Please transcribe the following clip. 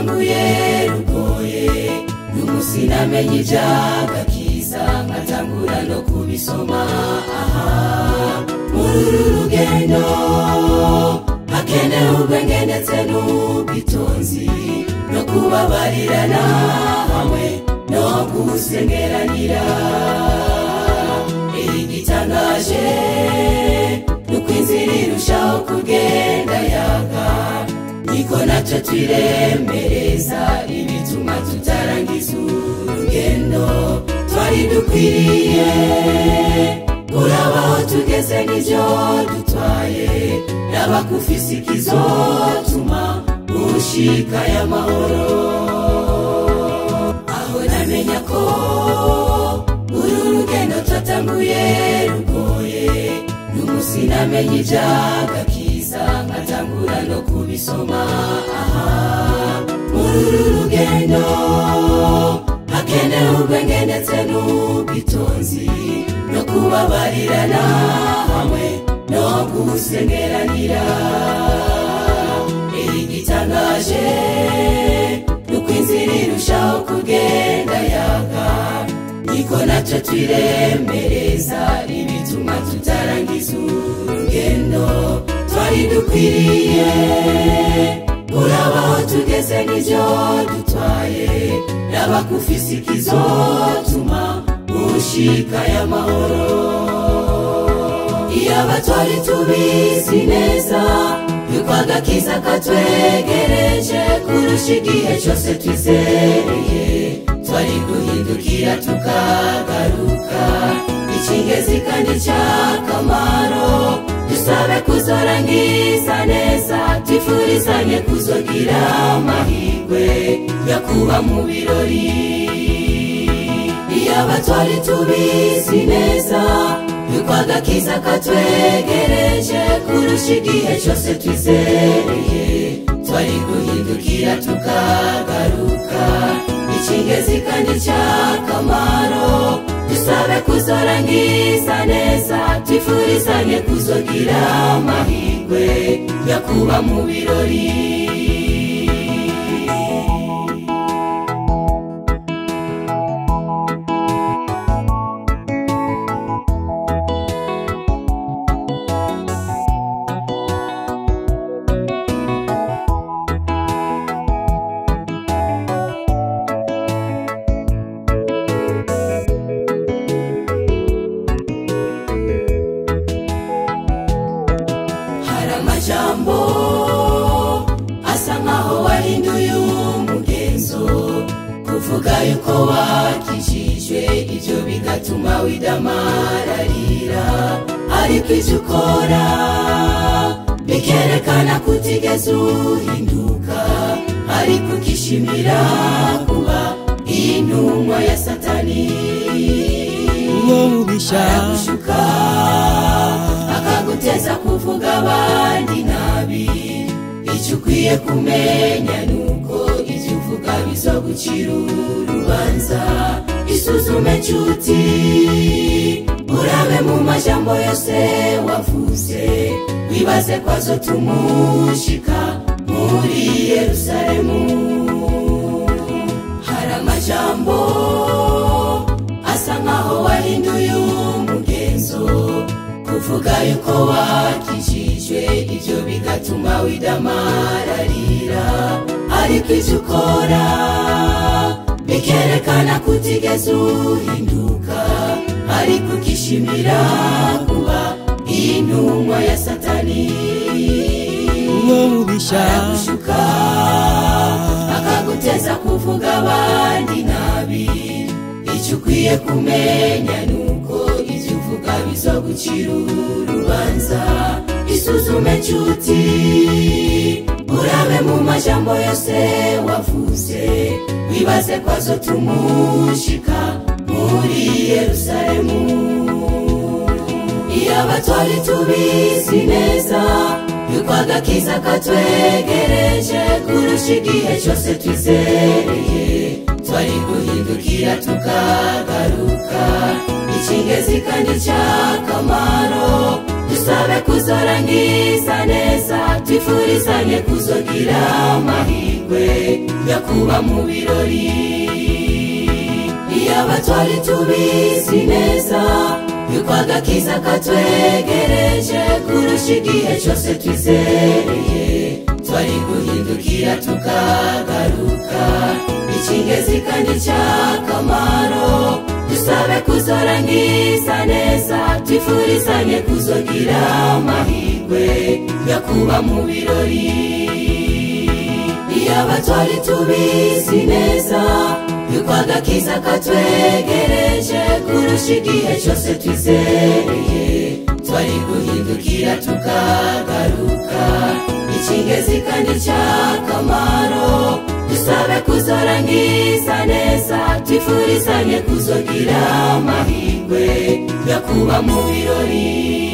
twatanguye rugoye n'umunsi namenye iby'agakiza nkatangura no kubisoma aha muri uru rugendo hakenewe ubwenge ndetse n'ubwitonzi no kubabarirana hamwe no gusengeranira igitangaje nuko inzira irushaho kugenda yaga niko nacyo twiremereza ibituma tutarangiza urugendo twari dukwiriye urabaho tugeze n'ibyo dutwaye raba kufise ikizotuma ushikaye amahoro aho namenya ko uru rugendo twatanguye rugoye n'umunsi namenye iby'agakiza nkatangura no kubisoma aha muri uru rugendo hakenewe ubwenge ndetse n'ubwitonzi no kubabarirana hamwe no gusengeranira igitangaje nuko inzira irushaho kugenda yaga niko nacyo twiremereza ibituma tutarangiza urugendo twari dukwiriye urabaho tugeze n'ibyo dutwaye raba kufise ikizotuma ushikaye amahoro iyo abatwari tubizi neza yuko agakiza katwegereje kurusha igihe cyose twizereye twari guhindukira tukagaruka ikingezi kandi cy'akamaro dusabe kuzorangiza neza twifurizanye kuzogira amahirwe yo kuba mu birori iyo abatwari tubizi neza yuko agakiza katwegereje kurusha igihe cyose twizereye twari guhindukira tukagaruka ikingezi kandi cy'akamaro dusabe kuzorangiza neza twifurizanye kuzogira amahirwe yo kuba mu birori hari amajambo asa nkaho wahinduye umugenzo kuvuga yuko wakijijwe ibyo bigatuma widamararira ariko ibyo ukora bikerekana ko utigeze uhinduka ariko ukishimira kuba intumwa ya satani uwo mubisha aragushuka akaguteza kuvuga abandi nabi icyo ukwiye kumenya ni uko ibyo uvuga bizogucira urubanza isuzume nshuti urabe mu majambo yose wavuze wibaze ko azotumushika muri yerusalemu hari amajambo asa nkaho wahinduye umugenzo kuvuga yuko wakijijwe ibyo bigatuma widamararira ariko ibyo ukora bikerekana ko utigeze uhinduka ariko ukishimira kuba intumwa ya satani uwo mubisha aragushuka akaguteza kuvuga abandi nabi icyo ukwiye kumenya ni uko ibyo uvuga bizogucira urubanza isuzume nshuti urabe mu majambo yose wavuze wibaze ko azotumushika muri yerusalemu iyo abatwari tubizi neza yuko agakiza katwegereje kurusha igihe cyose twizereye twari guhindukira tukagaruka ikingezi kandi cy'akamaro dusabe kuzorangiza neza twifurizanye kuzogira amahirwe yo kuba mu birori iyaba twari tubizi neza yuko agakiza katwegereje kurusha igihe cyose twizereye twari guhindukira tukagaruka ikingezi kandi cy'akamaro dusabe kuzorangiza neza twifurizanye kuzogira amahirwe yo kuba mu birori iyaba twari tubizi neza yuko agakiza katwegereje kurusha igihe cyose twizereye twari guhindukira tukagaruka ikingezi kandi cy'akamaro dusabe kuzorangiza neza twifurizanye kuzogira amahirwe yo kuba mu birori